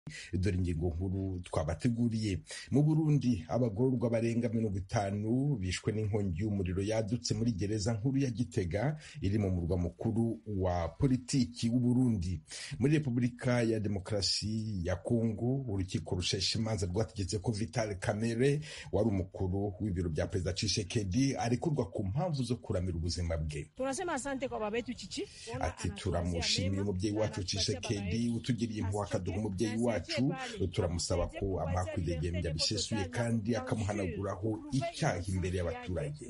dore ingingo nkuru twabateguriye mu burundi abagororwa barenga mirongo itanu bishwe n'inkongi y'umuriro yadutse muri gereza nkuru ya gitega iri mu murwa mukuru wa politiki w'uburundi muri repubulika ya demokarasi ya kongo urukiko rushesha imanza rwategetse ko vital kamere wari umukuru w'ibiro bya perezida cishekedi arekurwa ku mpamvu zo kuramira ubuzima bwe ati turamushimiye umubyeyi wacu cishekedi utugiriye impuhwe akaduha umubyeyi wacu wacu turamusaba ko amuha kwidegembya bisesuye kandi akamuhanaguraho icyaha imbere y'abaturage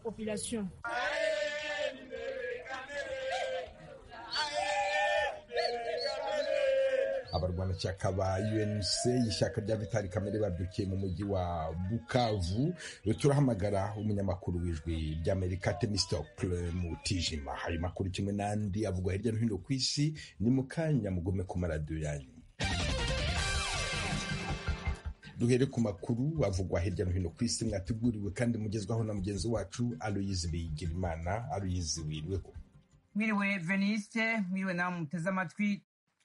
abarwanashyaka ba UNC ishyaka rya Vitali Kamere babyukiye mu mujyi wa Bukavu turahamagara umunyamakuru w'ijwi ry'Amerika Temistocle Mutijima hari makuru kimwe n'andi avugwa hirya no hino ku isi ni mu kanya mugume ku maradiyo yanyu duhere ku makuru avugwa hirya no hino ku isi mwateguriwe kandi mugezwaho na mugenzi wacu aloyizi bigirimana aloyizi wiriweho mwiriwe veniste mwiriwe nawe muteze amatwi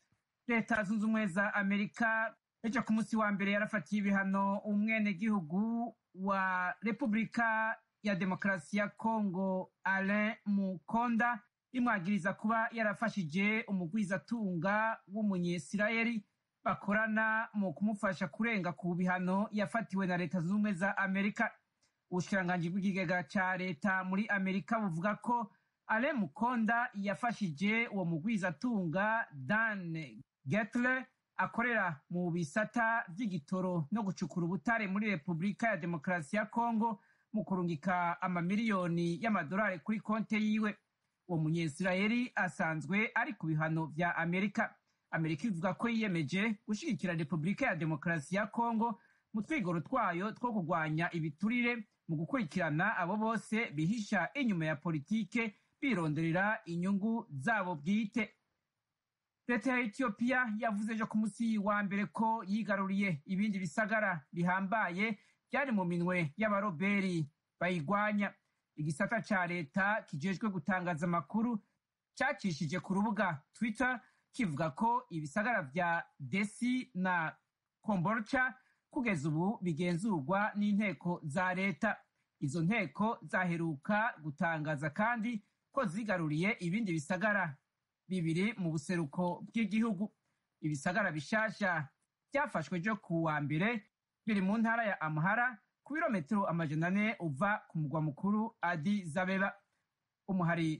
leta zunze ubumwe za amerika ejo ku munsi wa mbere yarafatiye ibihano umwenegihugu wa repubulika ya demokarasi ya kongo alain mukonda imwagiriza kuba yarafashije umugwizatunga w'umunyesirayeli bakorana mu kumufasha kurenga ku bihano yafatiwe na leta zunze ubumwe za amerika ubushikiranganji bw'ikigega ca leta muri amerika buvuga ko ale mukonda yafashije uwo mugwizatunga dan getle akorera mu bisata vy'igitoro no gucukura ubutare muri repubulika ya demokarasi ya kongo mu kurungika amamiliyoni y'amadolari kuri konte yiwe uwo munyesirayeli asanzwe ari ku bihano vya amerika amerika ivuga ko yiyemeje gushyigikira repubulika ya demokarasi ya kongo mu twigoro twayo two kurwanya ibiturire mu gukurikirana abo bose bihisha inyuma ya politike bironderera inyungu zabo bwite leta ya etiyopiya yavuze ejo ku munsi wa mbere ko yigaruriye ibindi bisagara bihambaye byari mu minwe y'abaroberi bayigwanya igisata ca leta kijejwe gutangaza amakuru cacishije ku rubuga twitter kivuga ko ibisagara vya desi na komborcha kugeza ubu bigenzurwa n'inteko za leta izo nteko zaheruka gutangaza kandi ko zigaruriye ibindi bisagara bibiri mu buseruko bw'igihugu ibisagara bishasha byafashwe ejo ku wa mbere biri mu ntara ya amhara ku birometero amajana ane uva ku mugwa mukuru adi zabeba umuhari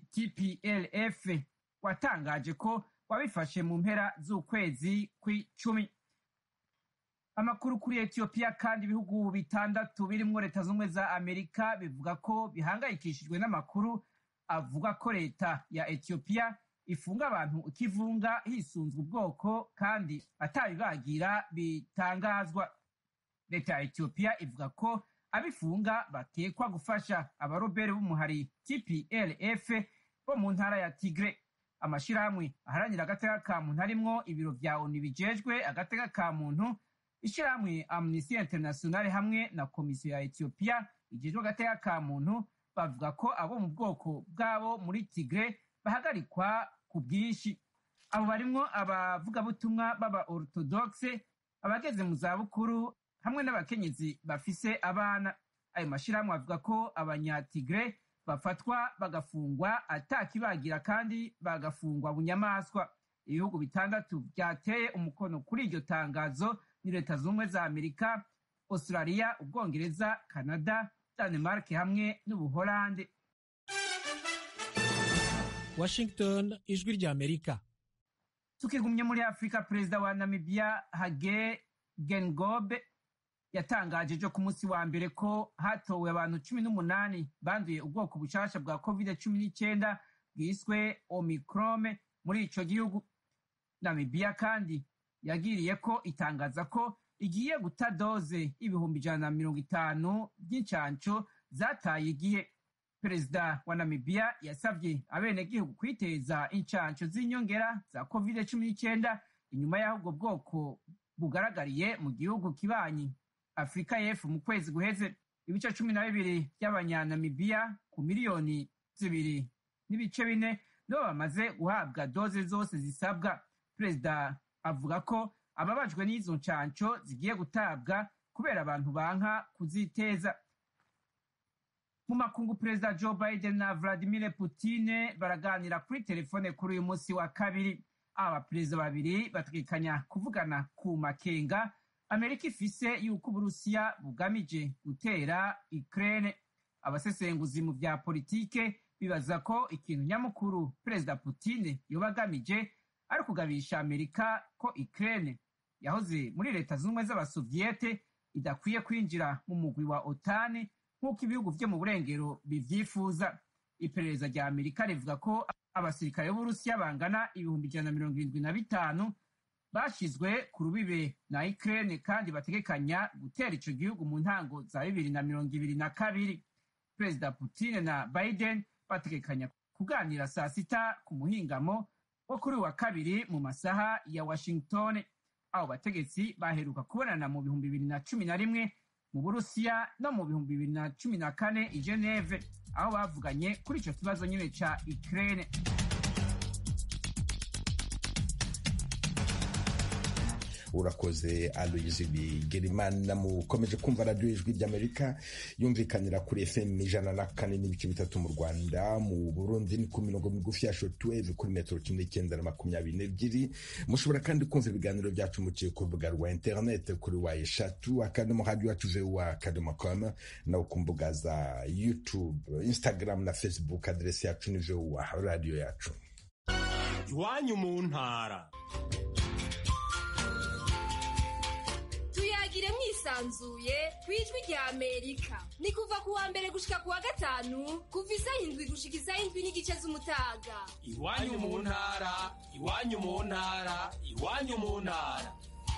tplf watangaje ko wabifashe mu mpera z'ukwezi kw'icumi amakuru kuri etiyopiya kandi ibihugu bitandatu birimwo leta z'ubumwe za amerika bivuga ko bihangayikishijwe n'amakuru avuga ko leta ya etiyopiya ifunga abantu ikivunga hisunzwe ubwoko kandi atabibagira bitangazwa leta ya etiyopiya ivuga ko abifunga batekwa gufasha abarobere b'umuhari tplf bo mu ntara ya tigre amashirahamwe aharanira agateka ka muntu harimwo ibiro vya onu bijejwe agateka ka muntu ishirahamwe amnesty international hamwe na komisiyo ya etiyopiya ijejwe agateka ka muntu bavuga ko abo mu bwoko bwabo muri tigre bahagarikwa ku bwinshi abo barimwo abavugabutumwa b'aba orthodoxe abageze mu zabukuru hamwe n'abakenyezi bafise abana ayo mashirahamwe avuga ko abanyatigre bafatwa bagafungwa atakibagira kandi bagafungwa bunyamaswa ibihugu bitandatu byateye umukono kuri iryo tangazo ni leta z'ubumwe za amerika australia ubwongereza canada danemark hamwe n'ubuholande washington ijwi rya amerika tukigumye muri afurika perezida wa namibia hage gengobe yatangaje ejo ku munsi wa mbere ko hatowe abantu cumi n'umunani banduye ubwoko bushasha bwa covid cumi n'icyenda bwiswe omicrome muri ico gihugu namibia kandi yagiriye ko itangaza ko igiye guta doze ibihumbi ijana na mirongo itanu by'incanco zataye igihe perezida wa namibia yasabye abenegihugu kwiteza incanco z'inyongera za covid cumi n'icyenda inyuma y'aho ubwo bwoko bugaragariye mu gihugu kibanyi afurika y'epfo mu kwezi guheze ibice cumi na bibiri by'abanyanamibiya ku miliyoni zibiri n'ibice bine nibo bamaze guhabwa doze zose zisabwa perezida avuga ko ababajwe n'izo ncanco zigiye gutabwa kubera abantu banka kuziteza mu makungu perezida joe biden na vladimir putine baraganira kuri telefone kuri uyu munsi wa kabiri aba baperezida babiri bategekanya kuvugana ku makenga amerika ifise yuko uburusiya bugamije gutera ukraine abasesenguzi mu vya politike bibaza ko ikintu nyamukuru perezida putine yoba agamije ari ukugabisha amerika ko ukraine yahoze muri leta zunze ubumwe z'abasoviyete idakwiye kwinjira mu mugwi wa otani nk'uko ibihugu vyo mu burengero bivyifuza iperereza rya amerika rivuga ko abasirikare b'uburusiya bangana ibihumbi ijana na mirongo irindwi na bitanu bashizwe ku rubibe na ukraine kandi bategekanya gutera ico gihugu mu ntango za bibiri na mirongo ibiri na kabiri perezida putine na biden bategekanya kuganira saa sita ku muhingamo wo kuri wa kabiri mu masaha ya washington abo bategetsi baheruka kubonana mu bihumbi bibiri na cumi na rimwe mu burusiya no mu bihumbi bibiri na cumi na kane i geneve aho bavuganye kuri ico kibazo nyine ca ukraine urakoze aloyizi bigerimana mukomeje kumva radiyo ijwi ry'amerika yumvikanira kuri fm ijana na kane n'ibice bitatu mu rwanda mu burundi ni ku mirongo migufi ya shotweve kuri metero cumi n'icyenda na makumyabiri n'ebyiri mushobora kandi kumva ibiganiro byacu muciye ku rubuga rwa interinete kuri wa eshatu akadomo radiyo yacu vuba akadomo komu nawe ku mbuga za youtube instagram na facebook aderesi yacu ni vuba radiyo yacu iwanyu mu ntara tuyagire mwisanzuye ku ijwi rya amerika ni kuva ku wa mbere gushika ku wa gatanu kuva isaha indwi gushika isaha indwi n'igice z'umutaga iwanyu mu ntara iwanyu mu ntara iwanyu mu ntara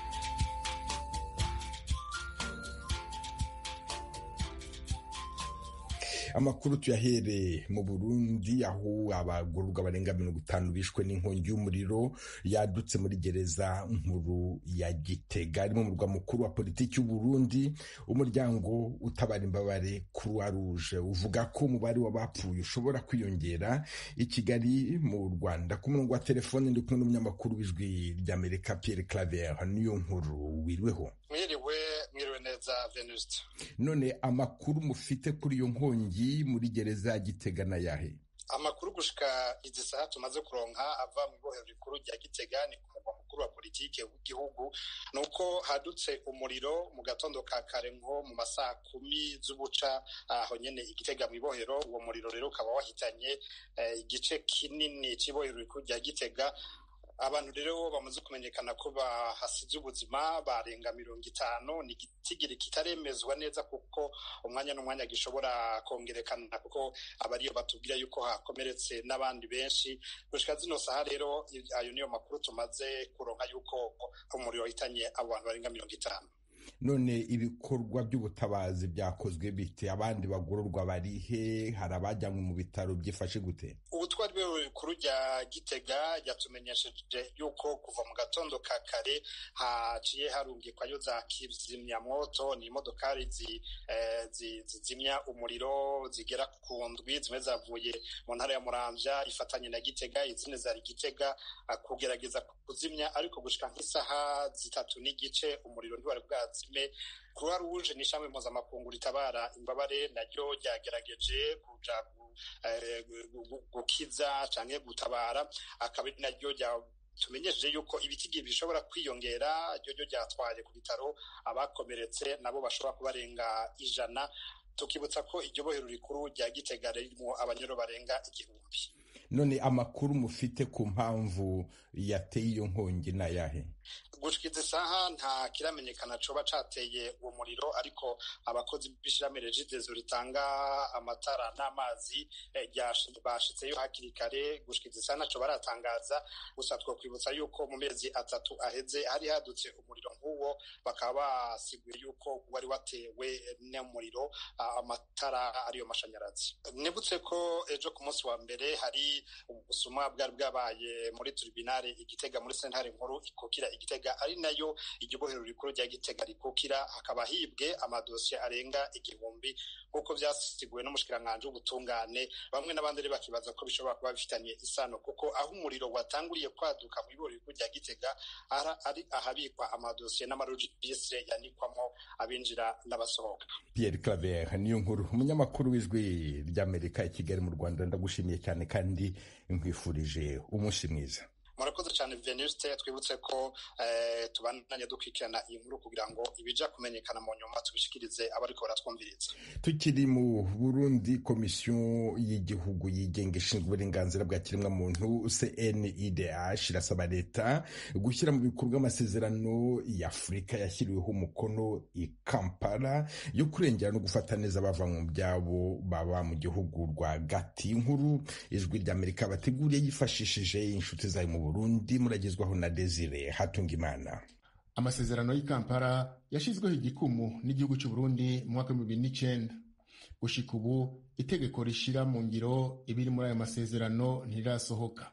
amakuru tuyahere mu burundi aho abagororwa barenga mirongo itanu bishwe n'inkongi y'umuriro yadutse muri gereza nkuru ya gitega ari mu murwa mukuru wa politiki y'uburundi umuryango utabara imbabare croix rouge uvuga ko umubare w'abapfuye ushobora kwiyongera i kigali mu rwanda ku murongo wa telefone ndi kumwe n'umunyamakuru w'ijwi ry'amerika pierre claver niyo nkuru wiriweho mwiriwe mwiriwe neza venuste none amakuru mufite kuri iyo nkongi muri gereza ya gitega na yahe amakuru gushika izi saha tumaze kuronka ava mu ibohero rikuru rya gitega ni ku murwa mukuru wa politike w'igihugu ni uko hadutse umuriro mu gatondo ka kare nko mu masaha kumi z'ubuca aho nyene igitega mu ibohero uwo muriro rero ukaba wahitanye igice kinini c'ibohero rikuru rya gitega abantu rero bamaze kumenyekana ko bahasize ubuzima barenga mirongo itanu ni igitigiri kitaremezwa neza kuko umwanya n'umwanya gishobora kongerekana kuko aba ariyo batubwira yuko hakomeretse n'abandi benshi gushika zino saha rero ayo niyo makuru tumaze kuronka yuko umuriro wahitanye abo bantu barenga mirongo itanu none ibikorwa by'ubutabazi byakozwe bite abandi bagororwa barihe hari abajyanywe mu bitaro byifashe gute ubutwari bw'ibikuru rya gitega ryatumenyesheje yuko kuva mu gatondo ka kare haciye harungikwayo za kizimyamwoto ni imodokari zizimya umuriro zigera ku ndwi zimwe zavuye mu ntara ya muramvya ifatanye na gitega izindi zari gitega kugerageza kuzimya ariko gushika nk'isaha zitatu n'igice umuriro ntiwari bwazime croix rouge ni ishami mpuzamakungu ritabara imbabare naryo ryagerageje kuja gukiza canke gutabara akaba ari naryo tumenyesheje yuko ibitigi bishobora kwiyongera ryo ryo ryatwaye ku bitaro abakomeretse nabo bashobora kubarenga ijana tukibutsa ko iryo bohero rikuru rya gitega ririmo abanyoro barenga igihumbi none amakuru mufite ku mpamvu yateye iyo nkongi ni ayahe gushika izi saha nta kiramenyekana coba cateye uwo muriro ariko abakozi b'ishirahamwe regidezo ritanga amatara n'amazi bashitseyo hakiri kare gushika izi saha ntaco baratangaza gusa twokwibutsa yuko mu mezi atatu aheze hari hadutse umuriro nk'uwo bakaba basiguye yuko wari watewe n'umuriro amatara ariyo mashanyarazi nibutse ko ejo ku munsi wa mbere hari ubusuma bwari bwabaye muri tribunale igitega muri sentare nkuru ikukira igitega gitega ari nayo iryo bohero rikuru rya gitega rikukira hakaba hibwe amadosiye arenga igihumbi nk'uko vyasiguwe n'umushikiranganji w'ubutungane bamwe n'abandi rero bakibaza ko bishobora kuba bifitanye isano kuko aho umuriro watanguriye kwaduka mu ibohero rikuru rya gitega ari ahabikwa amadosiye n'amarojistre yanikwamo abinjira n'abasohoka Pierre Claver niyo nkuru umunyamakuru w'ijwi ry'Amerika i Kigali mu Rwanda ndagushimiye cyane kandi nkwifurije umunsi mwiza murakoze cyane venuste twibutse ko tubandanya dukurikirana iyi nkuru kugira ngo ibija kumenyekana mu nyuma tubishikirize abariko baratwumviriza tukiri mu burundi komisiyo y'igihugu yigenga ishinzwe uburenganzira bwa kiremwamuntu cnidh irasaba leta gushyira mu bikorwa amasezerano ya afurika yashyiriweho umukono i kampala yo kurengera no gufata neza abava mu byabo baba mu gihugu rwagati inkuru ijwi ry'amerika bateguriye yifashishije inshuti zayo mu burundi muragezwaho na desire hatungimana amasezerano y'i kampala yashyizweho igikumu n'igihugu cy'u burundi mu mwaka w'ibihumbi bibiri n'icyenda gushika ubu itegeko rishyira mu ngiro ibiri muri ayo masezerano ntirirasohoka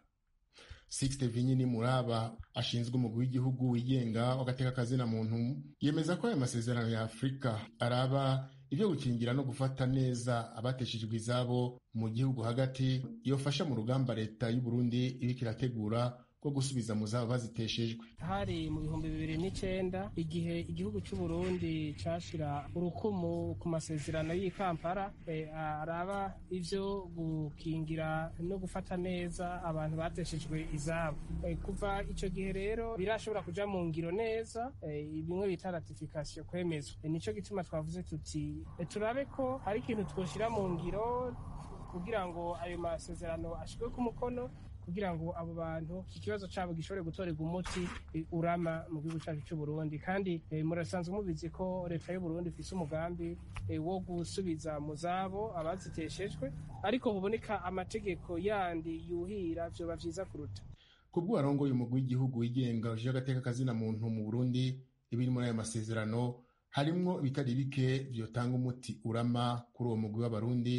sixte vinyini muraba ashinzwe umugwi w'igihugu wigenga w'agateka kazina muntu yemeza ko ayo masezerano ya afurika araba ibyo gukingira no gufata neza abateshejwe izabo mu gihugu hagati yofasha mu rugamba leta y'u Burundi iriko irategura rwo gusubiza mu zabo baziteshejwe hari mu bihumbi bibiri n'icyenda igihe igihugu cy'u Burundi cashira urukumu ku masezerano y'i Kampala e, araba ivyo gukingira no gufata neza abantu bateshejwe izabo e, kuva ico gihe rero birashobora kuja mu ngiro neza e, bimwe bita ratification kwemezwa e, nico gituma twavuze tuti e, turabe ko hari ikintu twoshira mu ngiro kugira ngo ayo masezerano ashirwe ku mukono kugira ngo abo bantu ikibazo cyabo gishobore gutorerwa umuti urama mu gihugu cyacu cy'u Burundi kandi e, murasanzwe mubizi ko leta y'u Burundi ifise umugambi e, wo gusubiza mu zabo abaziteshejwe ariko huboneka amategeko yandi yuhira vyoba vyiza kuruta kubwo warongoye umugwi w'igihugu wigenga uje agateka kazina muntu mu Burundi ibiri muri ayo masezerano harimwo ibitari bike vyotanga umuti urama kuri uwo mugwi w'abarundi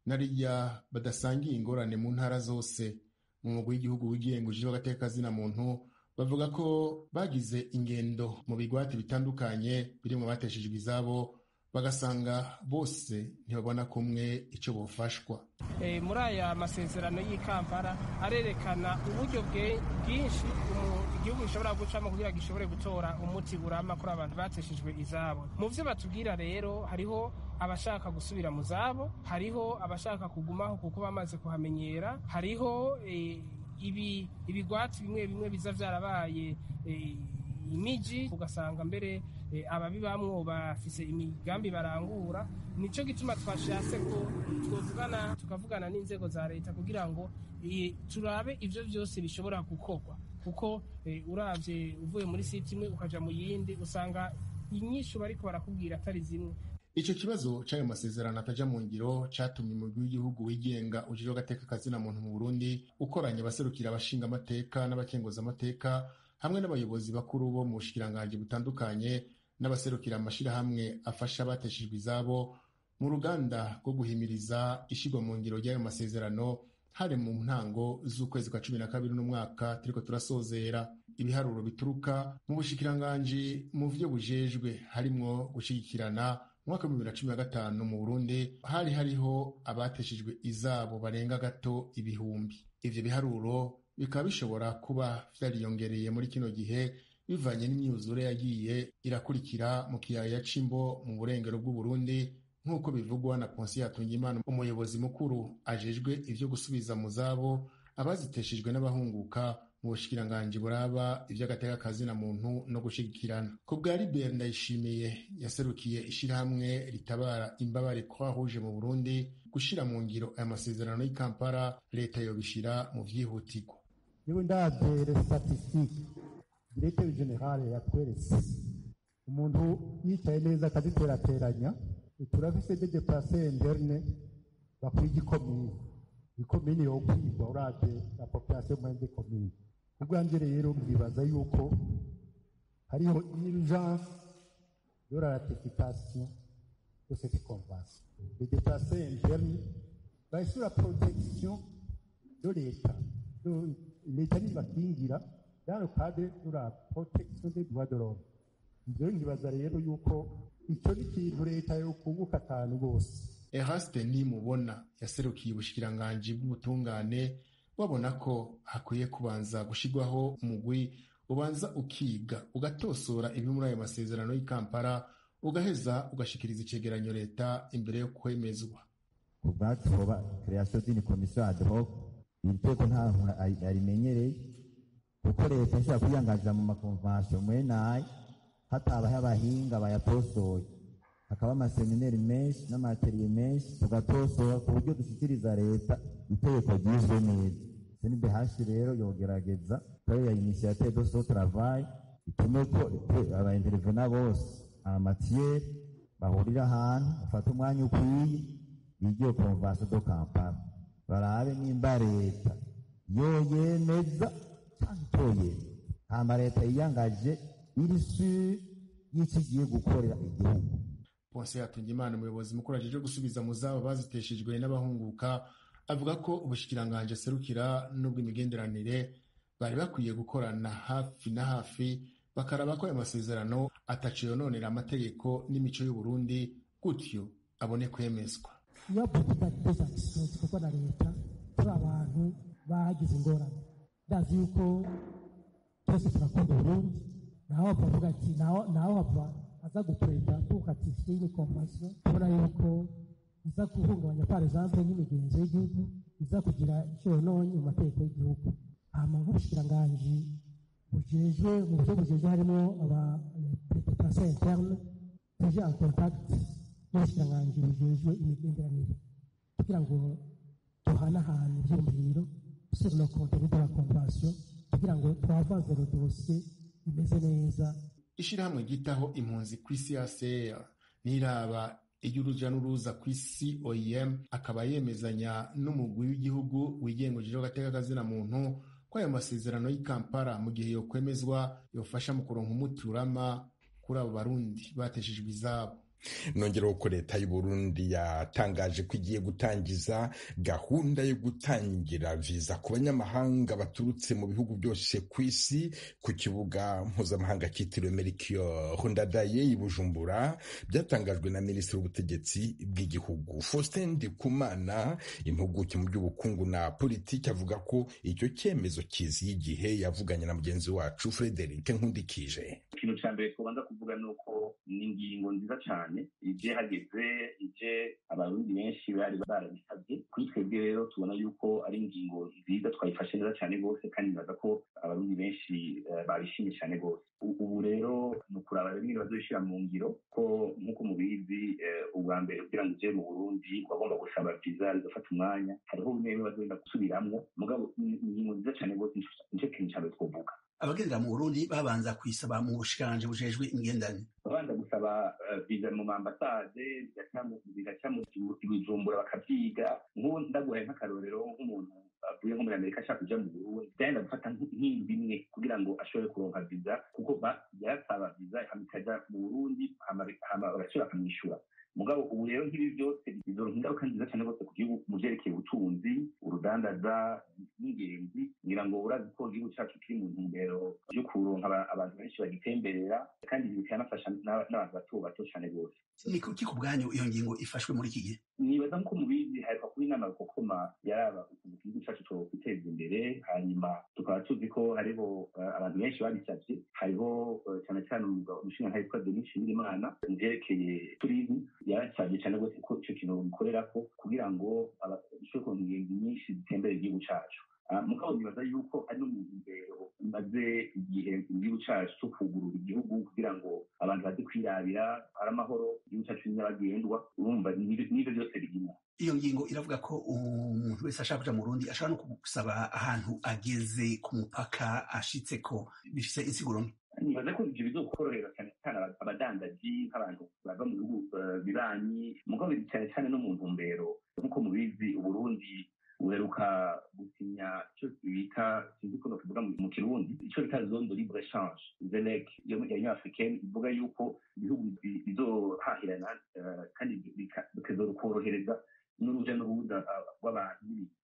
nariya badasangiye ingorane mu ntara zose mu mugwi w'igihugu wigenga uje agateka kazina muntu bavuga ko bagize ingendo mu bigwati bitandukanye biri mu bateshejwe izabo bagasanga bose ntibabona kumwe icyo bofashwa e, muri aya masezerano y'i Kampala arerekana uburyo bwinshi igihugu gishobora gucamo kugira gishobore gutora umuti burama kuri abantu bateshejwe izabo mu vyo batubwira rero hariho abashaka gusubira mu zabo hariho abashaka kugumaho kuko bamaze kuhamenyera hariho e, ibi ibigwati bimwe bimwe biza vyarabaye e, imiji ugasanga mbere e, ababibamwo bafise imigambi barangura nico gituma twashatse ko twovugana tukavugana n'inzego za leta kugira ngo e, turabe ivyo vyose bishobora gukorwa kuko e, uravye uvuye muri site imwe ukaja mu yindi usanga inyishu bariko barakubwira atari zimwe ico kibazo c'ayo masezerano ataja mu ngiro catumye umugwi w'igihugu wigenga ujejwe agateka kazina muntu mu Burundi ukoranye abaserukira abashinga amateka n'abakenguza amateka hamwe n'abayobozi bakuru bo mu bushikiranganji butandukanye n'abaserukira amashirahamwe afasha abateshejwe izabo mu ruganda rwo guhimiriza ishigwa mu ngiro ry'ayo masezerano hari mu ntango z'ukwezi kwa cumi na kabiri n'umwaka turiko turasozera ibiharuro bituruka mu bushikiranganji mu vyo bujejwe harimwo gushigikirana mwaka wa bibiri na cumi na gatanu mu Burundi hari hariho abateshejwe izabo barenga gato ibihumbi ivyo biharuro bikaba bishobora kuba vyariyongereye muri kino gihe bivanye n'imyuzure yagiye irakurikira mu kiyaya c'imbo mu burengero bw'uburundi nk'uko bivugwa na ponsi yatungimana umuyobozi mukuru ajejwe ivyo gusubiza mu zabo abaziteshejwe n'abahunguka mu bushikiranganji buraba ivy'agateka kazina muntu no gushigikirana ku bwa libert ndayishimiye yaserukiye ishirahamwe ritabara imbabare croix rouge mu burundi gushira mu ngiro aya masezerano y'i kampala leta yobishira mu vyihutirwa yewe ndavye statistique directeur general yatweretse umuntu yicaye neza akaziterateranya turafise de deplace interne bakwiga ikomine ikomine yo kwigwa uravye la population moyenne de commune ubwanje rero mwibaza yuko hariho urgence de la ratification de cette convention les déplacés internes bari sur la protection de leta leta nibakingira dans le cadre de la protection des droits de l'homme ivyo nkibaza rero yuko ico ni ikintu leta yokunguka cyane rwose eraste nimubona yaserukiye ubushikiranganji bw'ubutungane babona ko hakwiye kubanza gushirwaho umugwi ubanza ukiga ugatosora ibiri muri ayo masezerano y'i kampala ugaheza ugashikiriza icegeranyo leta imbere yo kwemezwa ku bwacu hoba creation d'une commission ad hoc iri teko nta muntu arimenyereye kuko leta ishobora kwiyangaza mu makonvansiyo mwenaye hatabaho abahinga bayatosoye hakaba amasemineri menshi n'amateriye menshi tugatosora ku buryo dushyikiriza leta itegeko ryizwe neza senibehashi rero yogerageza kuri ya initiative de so travail itume ko abaintervena bose amatiyeri bahurira ahantu bafata umwanya ukwiye bigiye konvansiyo do kampala barabe nimba leta yoyemeza cyangwa itoyemeza hama leta yiyangaje iri suri y'icyo igiye gukorera igihugu ponse hatungimana umuyobozi mukuru ajeje gusubiza mu zabo baziteshejwe n'abahunguka avuga ko ubushikiranganji aserukira n'ubw'imigenderanire bari bakwiye gukorana hafi na hafi bakaraba ko ayo masezerano ataciye yononera amategeko n'imico y'uburundi gutyo abone kwemezwa iyo politika dezakisiyo zikorwa na leta turi abantu bagize ingorane ndazi yuko twese turakunda uburundi naho bavuga ati naho hava aza gukureta tukatifiye iyi konvansiyo tubona yuko iza guhungabanya par exemple n'imigenzo y'igihugu iza kugira icyo yononye mu mategeko y'igihugu hama nk'ubushikiranganji bujejwe mu buryo bujejwe harimo aba reputation interne tuje en contact n'ubushikiranganji bujejwe imigenderanire kugira ngo duhanahane ibyumviro sur le contenu de la convention kugira ngo twavanze le dossier imeze neza ishirahamwe ryitaho impunzi ku isi ACR niraba iry'uruja n'uruza ku isi OIM akaba yemezanya n'umugwi w'igihugu wigenga ujejwe agateka kazina muntu ko ayo masezerano y'i Kampala mu gihe yokwemezwa yofasha mu kuronka umuti urama kuri abo barundi bateshejwe izabo nongeraho ko leta y'u Burundi yatangaje ko igiye gutangiza gahunda yo gutangira viza ku banyamahanga baturutse mu bihugu byose ku isi ku kibuga mpuzamahanga cyitiriwe Melchior Ndadaye i Bujumbura byatangajwe na minisitiri w'ubutegetsi bw'igihugu Faustin Ndikumana impuguke mu by'ubukungu na politiki avuga ko icyo cyemezo kiziye igihe yavuganye na mugenzi wacu Frederic Nkundikije ikintu cya mbere tubanza kuvuga ni uko ni ingingo nziza cyane ije hageze ije abarundi benshi bari barabisabye kuri twebwe rero tubona yuko ari ingingo nziza twayifashe neza cyane rwose kandi nibaza ko abarundi benshi babishimye cyane rwose ubu rero ni ukuraba bimwe bazishyira mu ngiro ko nk'uko mubizi ubwa mbere kugira ngo uje mu burundi wagomba gusaba viza bigafata umwanya hariho bimwe bimwe bazenda gusubiramwo mugabo ni ingingo nziza cyane rwose nicyo kintu cya mbere twovuga abagendera mu burundi babanza kuyisaba mu bushikanje bujejwe imigenderanire babanza gusaba viza mu mambasade bigaca mu ibijumbura bakavyiga nk'ubu ndaguhaye nk'akarorero nk'umuntu avuye nko muri amerika ashaka kuja mu burundi byagenda gufata nk'indwi imwe kugira ngo ashobore kuronka viza kuko yarasaba viza ikaja mu burundi bagashobora bakamwishyura mugabo ubu rero nk'ibi byose bizoronka ingaruka nziza cyane rwose ku gihugu mu vyerekeye ubutunzi urudandaza n'ingenzi ngira ngo urazi ko igihugu cacu kiri mu ntumbero yo kuronka abantu benshi bagitemberera kandi bikanafasha n'abantu bato bato cyane rwose ni kuki ku bwanyu iyo ngingo ifashwe muri iki gihe nibaza nk'uko mubizi haheruka kuba inama rukokoma yaraba ukuntu igihugu cacu twiteza imbere hanyuma tukaba tuzi ko hariho abantu benshi babisavye hariho cyane cyane umushinga nka yitwa denis nshimirimana mu vyerekeye turisme yarasabye cyane rwose ko icyo kintu bikorerako kugira ngo bishobore kuronka ingenzi nyinshi zitembera igihugu cacu mugabo nibaza yuko ari no mu ntumbero imaze igihe igihugu cacu cyo kugurura igihugu kugira ngo abantu baze kwirabira hari amahoro igihugu cacu nyabagendwa urumva n'ivyo byose birimo iyo ngingo iravuga ko umuntu wese ashaka kuja mu Burundi ashobora no gusaba ahantu ageze ku mupaka ashitse ko bifise insiguro mbi nibaza ko ivyo bizokorohera cyane cyane abadandaji nk'abantu bava mu bihugu bibanyi mugabo cyane cyane no mu ntumbero nk'uko mubizi uburundi uheruka gusinya icyo bita sinzi ko nokivuga mu kirundi icyo bita zone de libre échange zelec yo muri union africaine ivuga yuko ibihugu bizohahirana kandi bikazokorohereza n'uruja n'uruza rw'abantu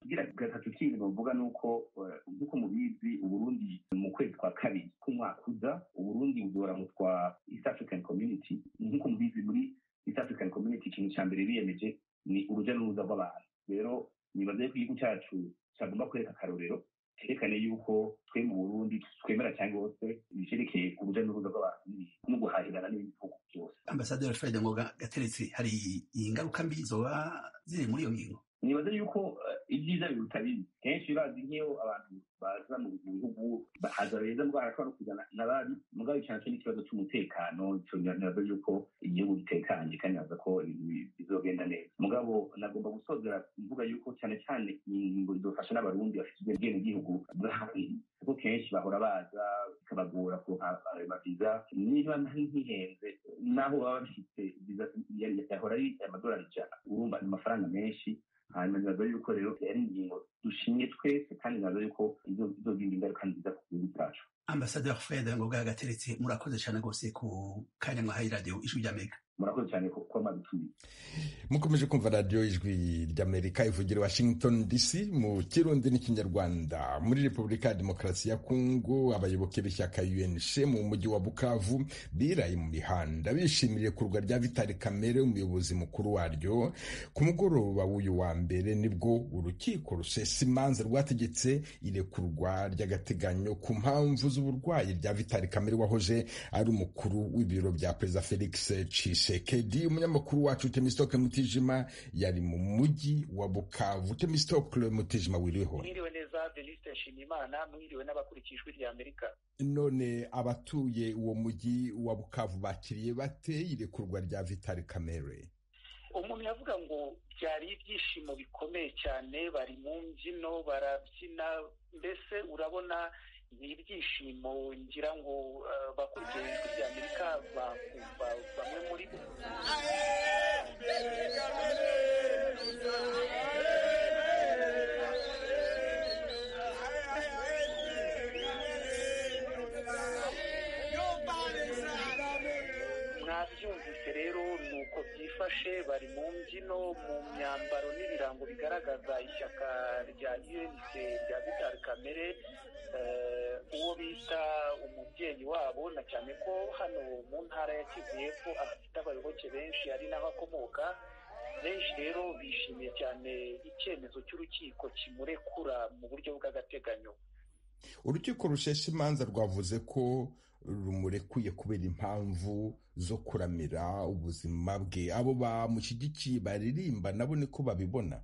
kugira gatatu kindi bavuga ni uko nk'uko mubizi uburundi mu kwezi kwa kabiri k'umwaka uza uburundi buzora mu twa east african community nk'uko mubizi muri east african community ikintu cya mbere biyemeje ni urujya n'uruza rw'abantu rero nibaze ko igihugu cyacu cyagomba kwereka akarorero kerekane yuko twe mu burundi twemera cyangwa hose ibyerekeye urujya n'uruza rw'abantu no guhahirana n'ibihugu byose ambasaderi fred ngoga gateretse hari ingaruka mbi zoba ziri muri iyo ngingo nibaze yuko ibyiza biruta bibi kenshi bazi nk'iyo abantu baza mu bihugu bahaza beza mbwo harashobora no kuzana n'abandi mugabo cyane cyo n'ikibazo cy'umutekano nibaze yuko igihugu gitekanye kandi naza ko bizogenda neza mugabo nagomba gusozera mvuga yuko cyane cyane ingingo zizofasha n'abarundi bafite ubwene gihugu bw'ahandi kuko kenshi bahora baza bikabagora kuronka amaviza niba ntihenze naho baba bafite yahora ari amadolari ijana urumva ni amafaranga menshi hanyuma nibaza yuko rero yari ingingo dushimye twese kandi nibaza yuko izogira ingaruka nziza ku gihugu cyacu ambasaderi fred ngoga gateretse murakoze cyane rwose ku kanya mwahaye radiyo ijwi ry'amerika murakoze cyane kuba mwadutumiye mukomeje kumva radiyo ijwi ry'amerika ivugira washington dc mu kirundi n'ikinyarwanda muri repubulika ya demokarasi ya kongo abayoboke b'ishyaka unc mu mujyi wa bukavu biraye mu mihanda bishimiriye kurwa rya vitali kamere umuyobozi mukuru waryo ku mugoroba w'uyu wa mbere nibwo urukiko rusesa imanza rwategetse irekurwa ry'agateganyo ku mpamvu z'uburwayi rya vitali kamere wahoze ari umukuru w'ibiro bya perezida felix Tshisekedi umunyamakuru wacu Temistocle Mutijima yari mu mujyi wa Bukavu Temistocle Mutijima wiriweho mwiriwe neza Denise Nshimiyimana mwiriwe n'abakurikiye ijwi rya Amerika none abatuye uwo mujyi wa Bukavu bakiriye bate irekurwa rya Vital Kamerhe umuntu yavuga ngo byari ibyishimo bikomeye cyane bari mu mbyino barabyina mbese urabona ni ibyishimo ngira ngo bakurikiye ijwi rya amerika bakumva bamwe muri bo mwabyumvise rero ni uko byifashe bari mu mbyino mu myambaro n'ibirango bigaragaza ishyaka rya unc rya vitali kamere uwo bita umubyeyi wabo na cyane ko hano mu ntara ya kivu y'epfo afite abayoboke benshi ari naho akomoka benshi rero bishimiye cyane icyemezo cy'urukiko kimurekura mu buryo bw'agateganyo urukiko rushesha imanza rwavuze ko rumurekuye kubera impamvu zo kuramira ubuzima bwe abo bamushyigikiye baririmba nabo niko babibona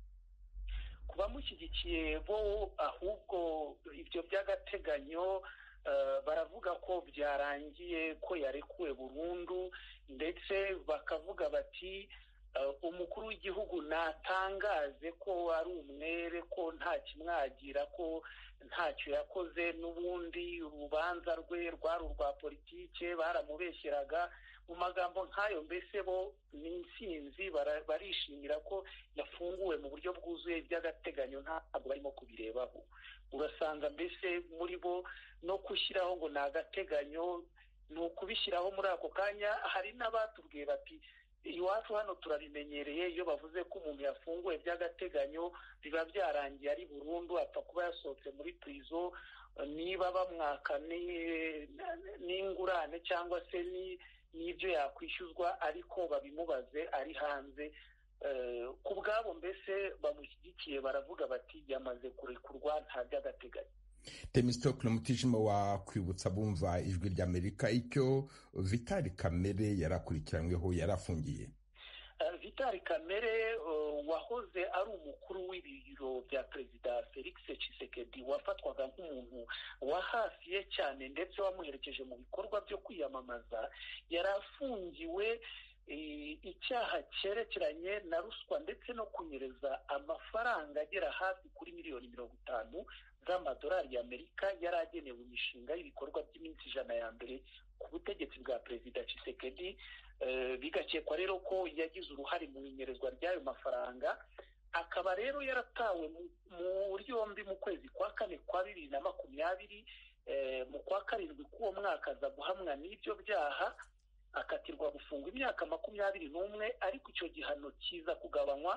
ku bamushyigikiye bo ahubwo ibyo by'agateganyo baravuga ko byarangiye ko yarekuwe burundu ndetse bakavuga bati umukuru w'igihugu natangaze ko ari umwere ko nta kimwagira ko ntacyo yakoze n'ubundi urubanza rwe rwari urwa politike baramubeshyeraga mu magambo nk'ayo mbese bo ni insinzi barishimira ko yafunguwe mu buryo bwuzuye by'agateganyo ntabwo barimo kubirebaho urasanga mbese muri bo no gushyiraho ngo ni agateganyo ni ukubishyiraho muri ako kanya hari n'abatubwiye bati iwacu hano turabimenyereye iyo bavuze ko umuntu yafunguwe by'agateganyo biba byarangiye ari burundu apfa kuba yasohotse muri purizo niba bamwaka n'ingurane cyangwa se n'ibyo yakwishyuzwa ariko babimubaze ari hanze ku bwabo mbese bamushyigikiye baravuga bati yamaze kurekurwa nta by'agateganyo temistokle mutijima wakwibutsa bumva ijwi ry'amerika icyo vitali kamere yari akurikiranyweho yari afungiye vitali kamere wahoze ari umukuru w'ibiro bya perezida felix Tshisekedi wafatwaga nk'umuntu wa hafi ye cyane ndetse wamuherekeje mu bikorwa byo kwiyamamaza yari afungiwe icyaha cyerekeranye na ruswa ndetse no kunyereza amafaranga agera hafi kuri miliyoni mirongo itanu z'amadolari y'amerika yari agenewe imishinga y'ibikorwa by'iminsi ijana ya mbere ku butegetsi bwa perezida Tshisekedi bigakekwa rero ko yagize uruhare mu inyerezwa ry'ayo mafaranga akaba rero yaratawe muri yombi mu kwezi kwa kane kwa bibiri na makumyabiri mu kwa karindwi k'uwo mwaka aza guhamwa n'ibyo byaha akatirwa gufungwa imyaka makumyabiri n'umwe ariko icyo gihano kiza kugabanywa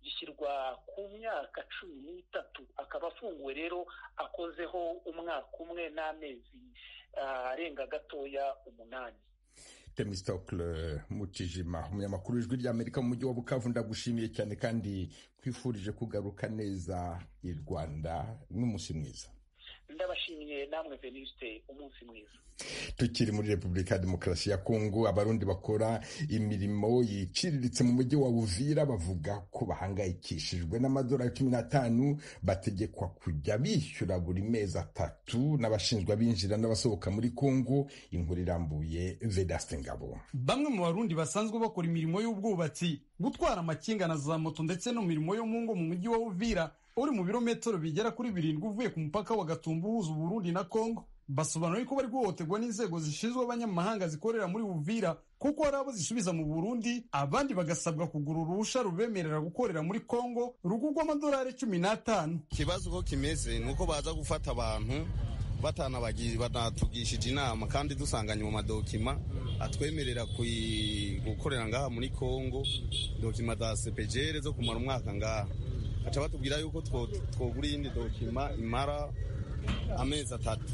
gishyirwa ku myaka cumi n'itatu akaba afunguwe rero akozeho umwaka umwe n'amezi arenga gatoya umunani temistokle mutijima umunyamakuru w'ijwi ry'amerika mu mujyi wa bukavu ndagushimiye cyane kandi twifurije kugaruka neza i rwanda n'umunsi mwiza ndabashimiye namwe venuste umunsi mwiza tukiri muri repubulika ya demokarasi ya kongo abarundi bakora imirimo yiciriritse mu mujyi wa uvira bavuga ko bahangayikishijwe n'amadolari cumi n'atanu bategekwa kujya bishyura buri mezi atatu n'abashinzwe abinjira n'abasohoka muri kongo inkuru irambuye vedaste ngabo bamwe mu barundi basanzwe bakora imirimo y'ubwubatsi gutwara amakinga na za moto ndetse no mirimo yo mu ngo mu mujyi wa uvira uri mu birometero bigera kuri birindwi uvuye ku mupaka wa gatumba uhuza uburundi na kongo basobanura ko bari guhohoterwa n'inzego zishinzwe abanyamahanga zikorera muri uvira kuko hari abo zisubiza mu burundi abandi bagasabwa kugura uruhusha rubemerera gukorera muri kongo rugurwa amadolari cumi n'atanu ikibazo uko kimeze ni uko baza gufata abantu banatugishije inama kandi dusanganye mu madokima atwemerera gukorera ngaha muri kongo dokima za sepejere zo kumara umwaka ngaha baca batubwira yuko twogura iyindi dokima imara amezi atatu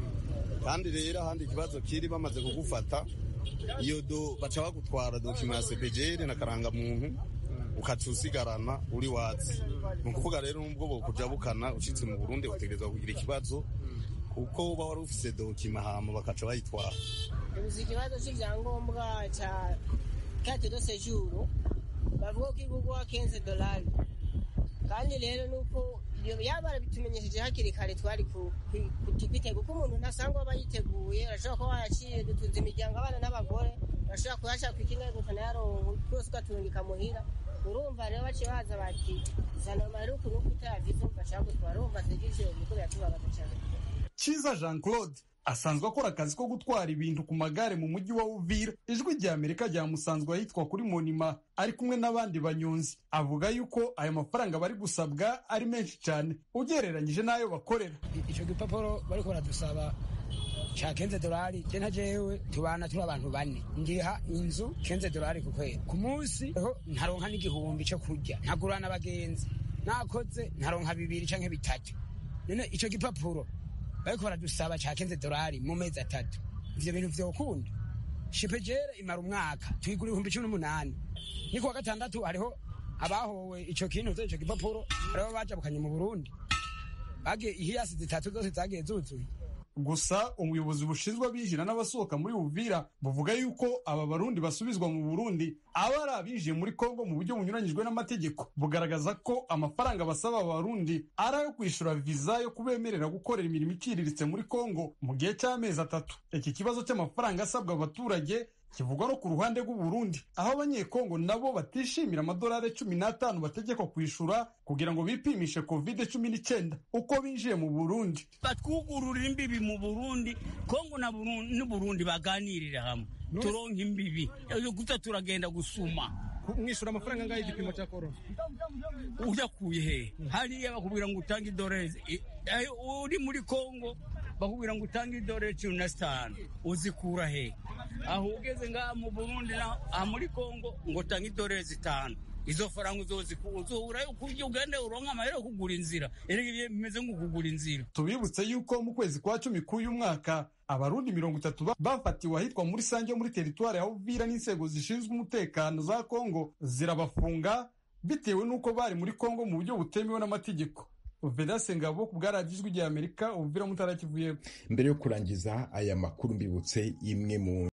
kandi rero ahandi ikibazo kiri bamaze kugufata iyo do baca bagutwara dokima ya sepejere na karangamuntu ukaca usigarana uri watsi ni ukuvuga rero n'ubwo bokuja bukana ushitse mu burundi utegerezwa kugira ikibazo kuko uba wari ufise dokima hama bakaca bayitwara ubuze ikibazo c'ivyangombwa ca carte de séjour bavuga ko igurwa 15 dolari kandi rero nuko yaba barabitumenyesheje hakiri kare twari kwitega kuko umuntu ntasangwa aba yiteguye arashobora kuba waraciye dutunze imiryango abana n'abagore arashobora kuyashaka ikinga gutana yaronka twose ugatungika muhira urumva rero baciye baza bati zana amaruku nuko utayavize bashaka gutwara urumva zigije niko biratubabaza cyane Kiza Jean Claude asanzwe akora akazi ko gutwara ibintu ku magare mu mujyi wa Uvira ijwi rya Amerika ryamusanzwe ahitwa kuri Monima ari kumwe n'abandi banyonzi avuga yuko aya mafaranga bari gusabwa ari menshi cyane ugereranyije n'ayo bakorera icyo gipapuro bariko baradusaba ca kenze dolari je nta jewe tubana turi abantu bane ndiha inzu kenze dolari ku kwezi ku munsi ho ntaronka n'igihumbi co kurya ntagurana abagenzi nakoze ntaronka bibiri canke bitatu none ico gipapuro bariko baradusaba ca kenze dolari mu mezi atatu ivyo bintu vyokunda shipejere imara umwaka tuyigura ibihumbi cumi n'umunani ni kuwa gatandatu hariho abahowe ico kintu ico gipapuro hariho bajabukanye mu burundi bagiye ihiyasi zitatu zose zagiye zuzuye gusa ubuyobozi bushinzwe abinjira n'abasohoka muri Uvira buvuga yuko aba barundi basubizwa mu Burundi aba ari abinjiye muri Kongo mu buryo bunyuranyijwe n'amategeko bugaragaza ko amafaranga basaba aba barundi ari ayo kwishyura viza yo kubemerera gukorera imirimo iciriritse muri Kongo mu gihe cy'amezi atatu iki kibazo cy'amafaranga asabwa abaturage kivugwa no ku ruhande rw'u Burundi aho abanyekongo nabo batishimira amadolari cumi n'atanu bategekwa kwishura kugira ngo bipimishe covid cumi n'icyenda uko binjiye mu Burundi batwugururira imbibi mu Burundi Kongo na Burundi baganirira hamwe turonka imbibi gusa turagenda gusuma mwishura amafaranga angahe igipimo cya korona uyakuye he hariya bakubwira ngo utange idorezi uri muri Kongo bakubwira ngo utange idore cumi na zitanu uzikura he aho ugeze ngaha mu burundi aha muri kongo ngo utange idore zitanu izo faranga uzozikura kurya ugende uronka amahera yo kugura inzira erega bimeze nko kugura inzira tubibutse yuko mu kwezi kwa cumi k'uyu mwaka abarundi mirongo itatu bafatiwe ahitwa muri sange muri teritwari ya uvira n'inzego zishinzwe umutekano za kongo zirabafunga bitewe n'uko bari muri kongo mu buryo butemewe n'amategeko vedase ngabo ku bwaragijwe igihe amerika ubuvira mutara kivuye mbere yo kurangiza aya makuru mbibutse imwe mu